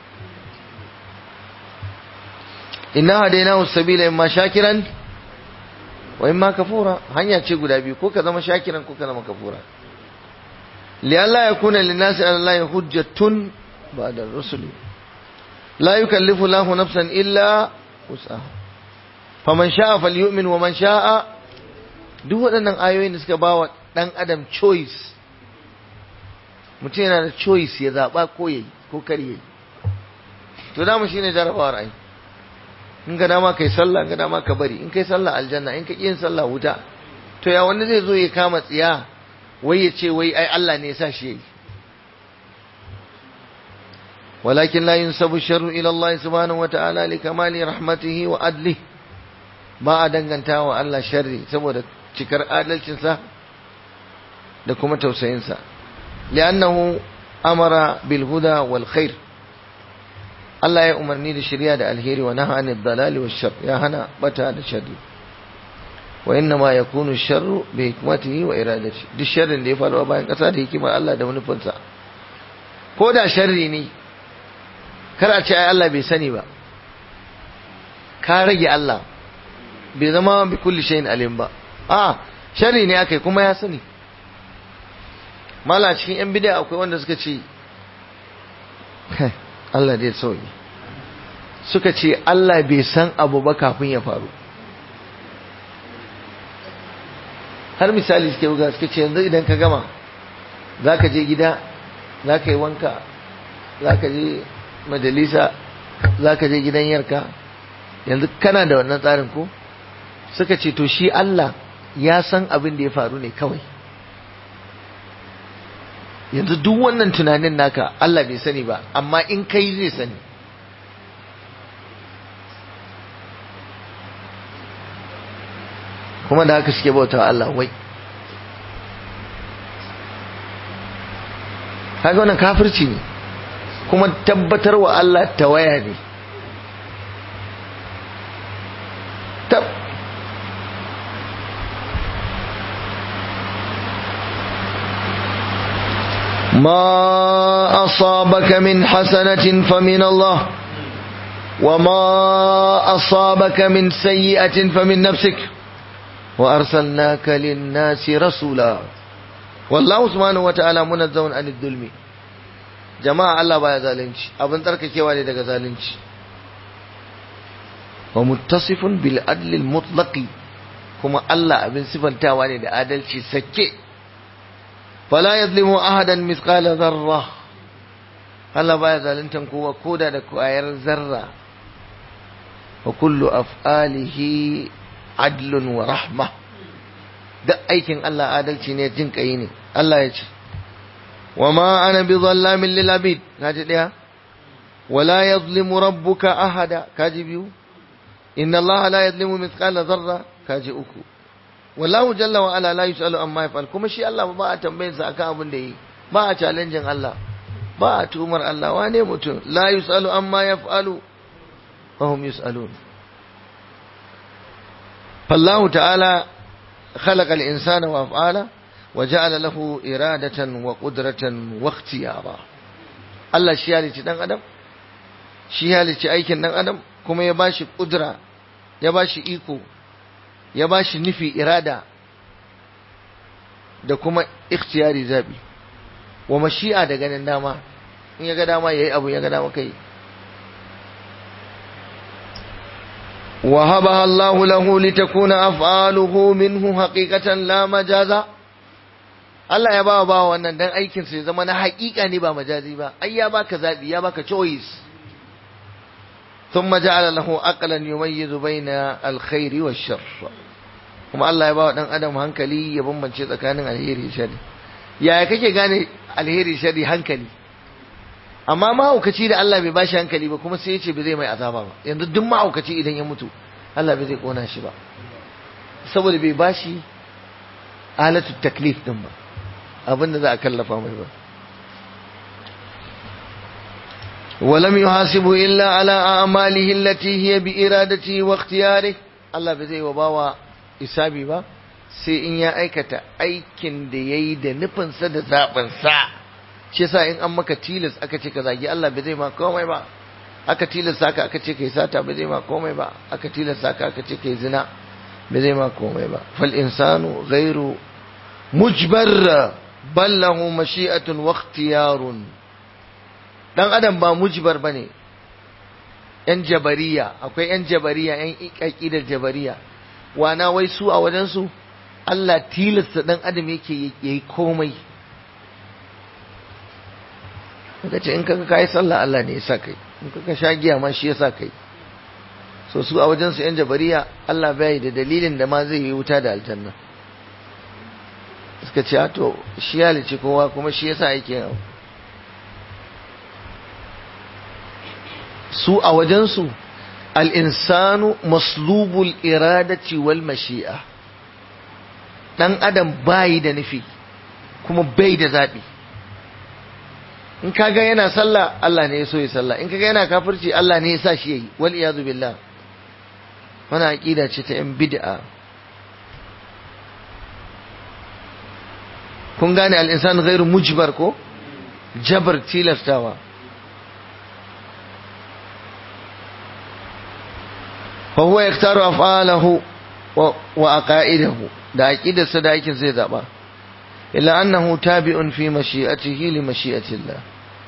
inna hadaynahu sabila imma shakiran wa imma kafura hanya ce guda biyu ko ka zama shakiran ko ka zama kafura li alla yakuna lin nasi ala allahi hujjatun ba'da ar-rusuli la yukallifu lahu nafsan illa wus'aha faman sha'a falyu'min wa man sha'a duk waɗannan ayoyin da suka bawa ɗan adam choice mutum yana da choice ya zaɓa ko yayi ko kar yayi to dama shine jarabawar ai in ga dama kai sallah in ga dama ka bari in kai sallah aljanna in ka ƙi yin sallah wuta to ya wanda zai zo ya kama tsiya wai ya ce wai ai Allah ne ya sa shi yayi ولكن لا ينسب الشر إلى الله سبحانه وتعالى لكمال رحمته وعدله ba a danganta wa Allah sharri saboda cikar adalcinsa da kuma tausayinsa li'annahu amara bil huda wal khair Allah ya umarni da shari'a da alheri wa naha anid dalali wash shar ya hana bata da sharri wa inna ma yakunu sharru bi hikmatihi wa iradati duk sharrin da ya faru a bayan kasa da hikimar Allah da manufinsa ko da sharri ne kar a ce ai Allah bai sani ba ka rage Allah bai zama bi kulli shayin alim ba a shari ne akai kuma ya sani mala cikin yan bid'a akwai wanda suka ce Allah dai sauyi suka ce Allah bai san abu ba kafin ya faru har misali suke buga suka ce yanzu idan ka gama za ka je gida za ka yi wanka za ka je majalisa za ka je gidan yarka yanzu kana da wannan tsarin ko suka ce to shi Allah ya san abin da ya faru ne kawai yanzu duk wannan tunanin naka Allah bai sani ba amma in kai zai sani kuma da haka suke bauta Allah wai kaga wannan kafirci ne kuma tabbatar wa Allah tawaya ne tab ما أصابك من حسنة فمن الله وما أصابك من سيئة فمن نفسك وأرسلناك للناس رسولا والله سبحانه وتعالى منزه عن الظلم جماعة الله بايا ظالمش أبن ترك كيواني دك ظالمش ومتصف بالعدل المطلق كما الله أبن صفا تاواني دا عدلش سكي فلا يظلم أحدا مثقال ذرة Allah baya zaluntan kowa koda da kwayar zarra wa kullu af'alihi adlun wa rahma duk aikin Allah adalci ne jin kai ne Allah ya ce وما أنا بظلام للعبيد كاجي ديا ولا يظلم ربك أحدا كاجي بيو إن الله لا يظلم مثقال ذرة كاجي أكو والله جل وعلا لا يسأل أما يفعل كما شيء الله ما أتنبين سأكا أبن دي ما أتعلنجن الله ما أتومر الله واني متون لا يسأل أما يفعل وهم يسألون فالله تعالى خلق الإنسان وأفعاله وجعل له إرادة وقدرة واختيارا Allah shi halicci ɗan adam shi halicci aikin ɗan adam kuma ya bashi ƙudura ya bashi iko ya bashi nufi irada da kuma ikhtiyari zabi wa mashi'a da ganin dama in ya ga dama yayi abu ya ga dama kai وهبها الله له لتكون أفعاله منه حقيقة لا مجازا Allah ya bawa bawa wannan dan aikin sa ya zama na haƙiƙa ne ba majazi ba ai ya baka zabi ya baka choice thumma ja'ala lahu aqlan yumayyizu baina alkhairi wash-sharr kuma Allah ya bawa dan adam hankali ya bambance tsakanin alheri da sharri yaya kake gane alheri sharri hankali amma mahaukaci da Allah bai bashi hankali ba kuma sai ya ce bai zai mai azaba ba yanzu duk mahaukaci idan ya mutu Allah bai zai kona shi ba saboda bai bashi alatu taklif din ba abin da za a kallafa mai ba ولم يحاسبه إلا على أعماله التي هي بإرادته واختياره الله بزي وباوا إسابي با sai in ya aikata aikin da ya yi da nufinsa da zaɓinsa shi yasa in an maka tilas aka ce ka zagi Allah ba zai ma komai ba aka tilasta ka aka ce kai sata ba zai ma komai ba aka tilasta ka aka ce kai zina ba zai ma komai ba fal insanu ghairu mujbar bal lahu mashi'atun wa ikhtiyarun dan adam ba mujbar bane yan jabariya akwai yan jabariya yan aqidar jabariya wana wai su a wajen su Allah tilasta dan adam yake yayi komai kaga ce in kaga kai sallah Allah ne ya sa kai in kaga sha giya ma shi ya sa kai so su a wajen su yan jabariya Allah bai da dalilin da ma zai yi wuta da aljanna suka ce to shi ya lice kowa kuma shi yasa yake yau su a wajen su al-insanu maslubul iradati wal mashi'a dan adam bai da nufi kuma bai da zabi in kaga yana sallah Allah ne ya so ya sallah in kaga yana kafirci Allah ne ya sa shi yayi wal iyadu billah wannan aqida ce ta yan bid'a kun gane al insan ghairu mujbar ko jabar tilastawa fa huwa yaktaru af'alahu wa aqaidahu da aqidarsa da aikin zai zaba illa annahu tabi'un fi mashi'atihi li mashi'atillah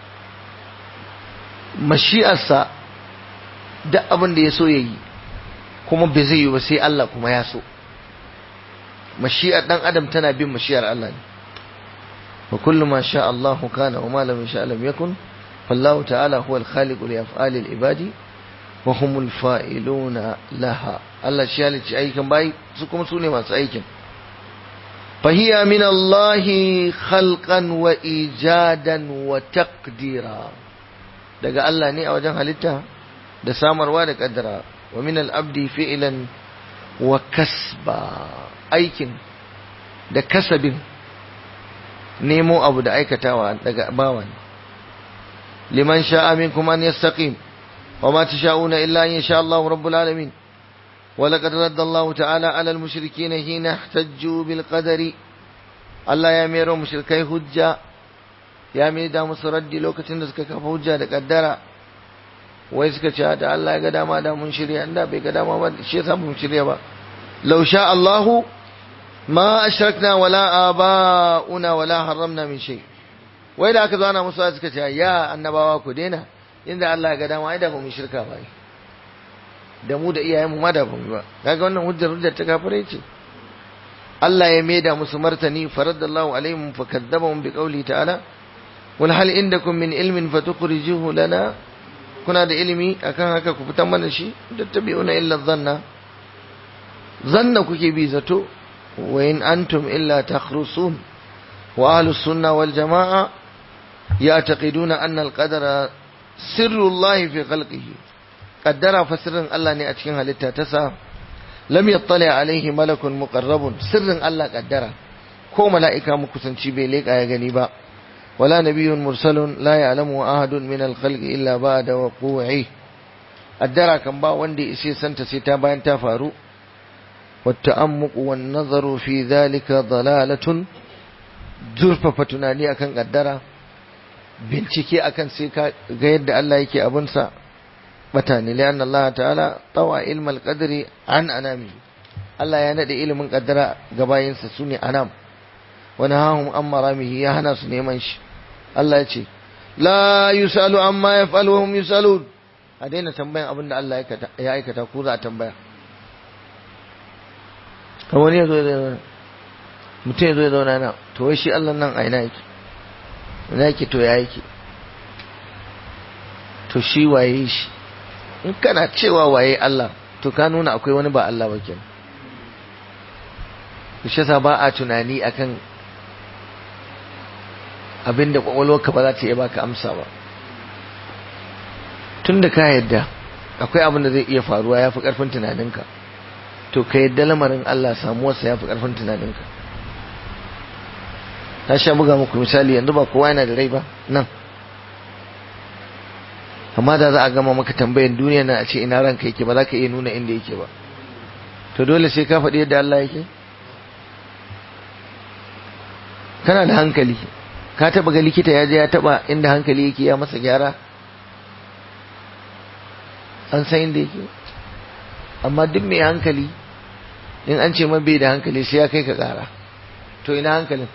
mashi'arsa duk abin da ya so yayi kuma bai zai yi ba sai Allah kuma ya so mashi'ar dan adam tana bin mashi'ar Allah ne wa kullu ma sha Allah kana wa ma lam yasha lam yakun fallahu ta'ala huwa al-khaliqu li af'ali al-ibadi wa humul fa'iluna laha Allah shi halicci aikin bai su kuma su ne masu aikin فهي من الله خلقا وإيجادا وتقديرا daga Allah ne a wajen halitta da samarwa da kaddara wa min al-abdi fi'lan wa kasba aikin da kasabin nemo abu da aikatawa daga bawan liman sha'a minkum an yastaqim wa ma tasha'una illa an yasha Allah rabbul alamin ولقد رد الله تعالى على المشركين حين احتجوا بالقدر الله يا ميرو مشركي حجة يا ميدا مسردي لوكتين da suka kafa hujja da kaddara wai suka ce da Allah ya ga dama da mun shirya inda bai ga dama ba shi yasa mun shirya ba law sha Allahu ma ashrakna wala abauna wala haramna min shay wai da aka zo ana musu suka ce ya annabawa ku daina inda Allah ya ga dama ai da ba mu shirka ba da mu da iyayenmu ma da ba ba kaga wannan hujjar hujjar ta kafirai ce Allah ya maida musu martani faradallahu alaihim fakadzabahum biqawli ta'ala wal hal indakum min ilmin fatukhrijuhu lana kuna da ilimi akan haka ku fitan mana shi tattabi'una illa dhanna zanna kuke bi zato wa in antum illa takhrusun wa ahlus sunna wal jamaa يعتقدون أن القدر سر الله في خلقه قدر فسر الله ne a cikin halitta ta sa lam yattali alaihi malakun muqarrabun sirrin Allah kaddara ko mala'ika mukusanci bai leka ya gani ba wala nabiyyun mursalun la ya'lamu ahadun min al-khalqi illa ba'da waqu'i addara kan ba wanda ya santa sai ta bayan ta faru والتأمق والنظر في ذلك ضلالة زرفة tunani akan kaddara bincike akan sai ka ga yadda Allah yake abunsa bata ne lian Allah ta'ala tawa ilmal qadri an anami Allah ya nade ilimin kaddara ga bayinsa sune anam wa nahahum an maramihi ya hana su neman shi Allah ya ce la yusalu amma yaf'alu hum yusalun a daina tambayan abinda Allah ya aikata ko za a tambaya kan wani ya zo ya zauna mutum ya zo ya zauna na to wai shi Allah nan a ina yake ina yake to ya yake to shi waye shi in kana cewa waye Allah to ka nuna akwai wani ba Allah ba kenan shi yasa ba a tunani akan abinda kwakwalwarka ba za ta iya baka amsa ba tun da ka yadda akwai abin da zai iya faruwa ya fi ƙarfin tunaninka to ka yadda lamarin Allah samuwarsa ya fi ƙarfin tunaninka ta sha buga muku misali yanzu ba kowa yana da rai ba nan amma da za a gama maka tambayan duniya na a ce ina ranka yake ba za ka iya nuna inda yake ba to dole sai ka faɗi yadda Allah yake kana da hankali ka taba ga likita ya je ya taba inda hankali yake ya masa gyara an san inda yake amma duk mai hankali in an ce man bai da hankali sai ya kai ka kara to ina hankalin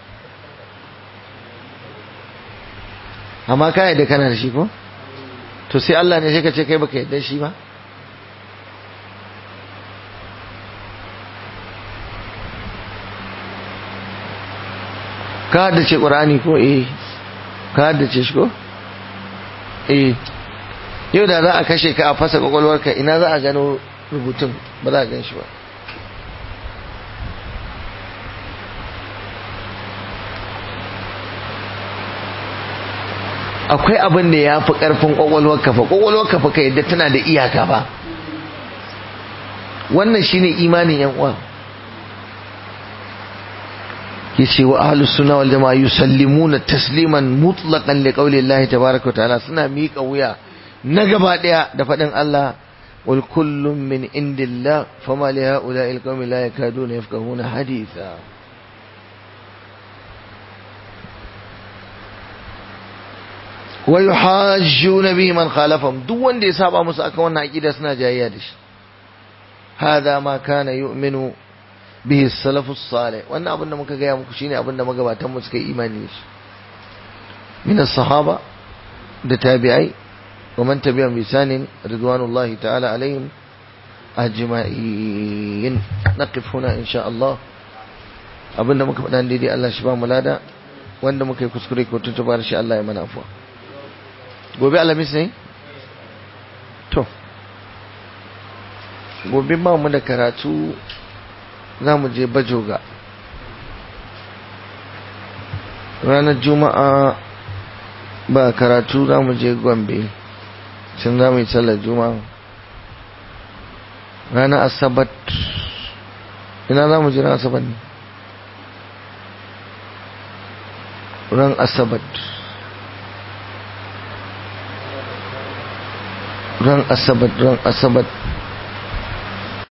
amma ka yadda kana da shi ko to sai Allah ne sai ka ce kai baka yadda shi ba ka haddace ƙur'ani ko eh ka haddace shi ko eh yau da za a kashe ka a fasa kwakwalwarka ina za a gano rubutun ba za a gan shi ba akwai abin da ya fi ƙarfin kwakwalwarka fa kwakwalwarka fa ka yadda tana da iyaka ba wannan shine imanin yan uwa yace wa ahlus sunna wal jamaa yusallimuna tasliman mutlaqan li qawli Allah tabaaraka wa ta'ala suna miƙa wuya na gaba daya da fadin Allah wal kullum min indillah fama li haula'i al qawmi la yakaduna yafqahuna haditha wa yuhajjuna bihi man khalafahum duk wanda ya saba musu akan wannan aqida suna jayayya da shi hada ma kana yu'minu bihi salafus salih wannan abin da muka gaya muku shine abin da magabatan mu suka yi imani shi min as-sahaba da tabi'ai wa man tabi'ahum bi sanin ridwanullahi ta'ala alaihim ajma'in naqif huna insha Allah abin da muka faɗa daidai Allah shi ba mu lada wanda muka yi kuskure ko tuntubar shi Allah ya mana afwa gobe alamis ne to gobe ba mu da karatu za mu je bajoga ranar juma'a ba karatu za mu je gombe can za mu yi sallar juma'a ranar asabat ina za mu je ran asabat ne ran asabat ran asabat ran asabat